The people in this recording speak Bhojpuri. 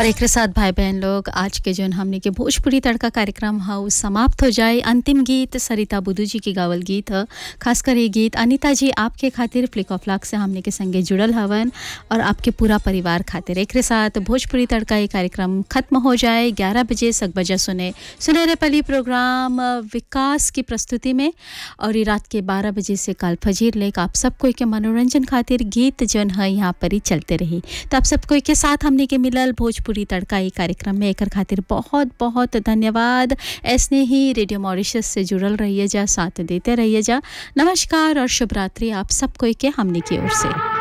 और एक साथ भाई बहन लोग आज के जोन हमने के भोजपुरी तड़का कार्यक्रम है उ समाप्त हो जाए अंतिम गीत सरिता बुदू जी के गावल गीत है खासकर ये गीत अनिता जी आपके खातिर फ्लिक ऑफ लाक से हमने के संगे जुड़ल हवन और आपके पूरा परिवार खातिर एक साथ भोजपुरी तड़का ये कार्यक्रम खत्म हो जाए ग्यारह बजे सक बजा सुने सुनहरे पली प्रोग्राम विकास की प्रस्तुति में और ये रात के बारह बजे से कल फजीर लेक आप सब कोई के मनोरंजन खातिर गीत जन है यहाँ पर ही चलते रही तो आप सब कोई के साथ हमने के मिलल भोजपुरी तड़का ई कार्यक्रम में एकर खातिर बहुत बहुत धन्यवाद ऐसने ही रेडियो मॉरिशस से जुड़ल रहिए जा साथ देते रहिए जा नमस्कार और शुभ रात्रि आप सब कोई के हमने की ओर से